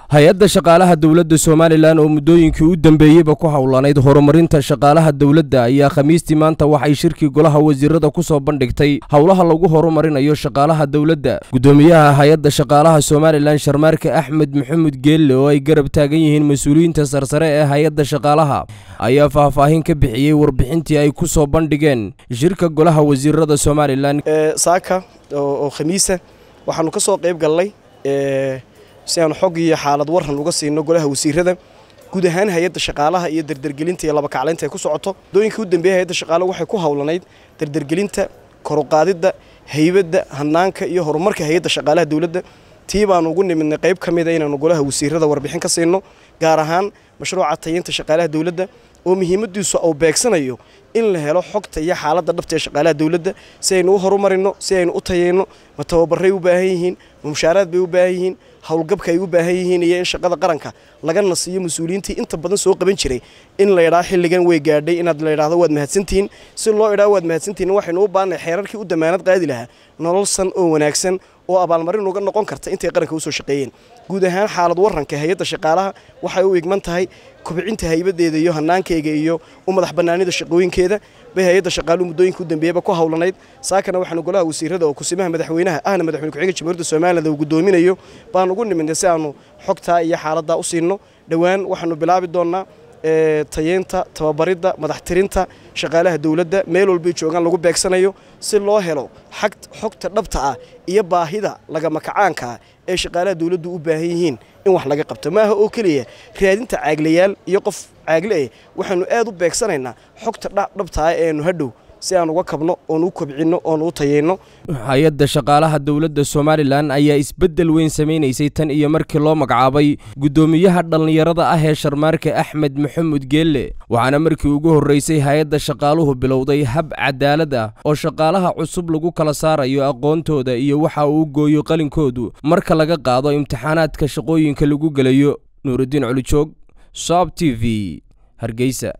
hay-adda shaqaalaha dowladda somalilan oo muddooyinkii u dambeeyeyba ku howlanayd horumarinta shaqaalaha dowladda ayaa khamiistii maanta waxay shirkii golaha wasiirada ku soo bandhigtay howlaha lagu horumarinayo shaqaalaha dowladda guddoomiyaha hay-adda shaqaalaha somalilan sharmaarke axmed maxamed geelle oo ay garab taagan yihiin mas-uuliyiinta sarsare ee hay-adda shaqaalaha ayaa faahfaahin ka bixiyey warbixintii ay ku soo bandhigeen shirka golaha wasiirada somalilan saaka oo khamiisa waxaanu ka soo qayb gallay si aanu xog iyo xaalad waran uga siino golaha wasiirada guud ahaan hay-adda shaqaalaha iyo dardergelinta iyo labakaclaynta ay ku socoto dooyinkii u dambeeyey hay-adda shaqaalaha waxay ku howlanayd dardergelinta koruqaadidda haybadda hanaanka iyo horumarka hay-adda shaqaalaha dowladda tii baanu ugu nimidnay qayb ka mida inaanu golaha wasiirada warbixin ka siino gaar ahaan mashruuca tayinta shaqaalaha dowladda oo muhiimadiisu uu beegsanayo in la helo xogta iyo xaaladda dhabta ee shaqaalaha dowladda si aynu u horumarino si aynu u tayeyno ma tababaray u baahan yihiin ma mushaaraad bay u baahan yihiin howlgabka ay u baahan yihiin iyo in shaqada qaranka laga nasiiyo mas-uuliyiintii inta badan soo qaban jiray in la idhaa xilligan way gaadhay inaad la idhaahdo waad mahadsantihiin si loo idhaa waad mahadsantihiin waxaynu u baahanay xeerarkii u damaanad qaadi lahaa nolol san oo wanaagsan oo abaalmarin uga noqon karta intay qaranka usoo shaqeeyeen guud ahaan xaalad waranka hay-adda shaqaalaha waxay u igman tahay kubcinta haybadeeda iyo hanaankeyga iyo u madax banaanida shaqooyinkeeda bay hay-adda shaqaaluhu muddooyinka u dambeeyaba ku howlanayd saakana waxaanu golaha wasiirada oo kusimaha madaxweynaha ahna madaxweyne ku-xigeenka jamhuuriyadda somaliland uu guddoominayo baan ugu nimidnay si aanu xogtaa iyo xaaladdaa u siino dhowaan waxaanu bilaabi doonnaa tayeynta tababaridda madaxtirinta shaqaalaha dowladda meel walbay joogaan lagu beegsanayo si loo helo xogta dhabta ah iyo baahida lagamakacaanka ah ee shaqaalaha dowladdu u baahan yihiin in wax laga qabto maaha oo keliya raadinta caaglayaal iyo qof caagle eh waxaanu aad u beegsanaynaa xogta dhabta ah eenu hadhow si aan uga kabno oon u kobcinno oon u tayeyno hay-adda shaqaalaha dowladda somalilan ayaa isbeddel weyn samaynaysay tan iyo markii loo magacaabay guddoomiyaha dhallinyarada ah ee sharmaarke axmed maxamed geelle waxaana markii ugu horraysay hay-adda shaqaaluhu bilowday hab cadaalad ah oo shaqaalaha cusub lagu kala saarayo aqoontooda iyo waxa uu gooyo qalinkoodu marka laga qaado imtixaanaadka shaqooyinka lagu gelayo nuurudiin colijoog soab t v hargeysa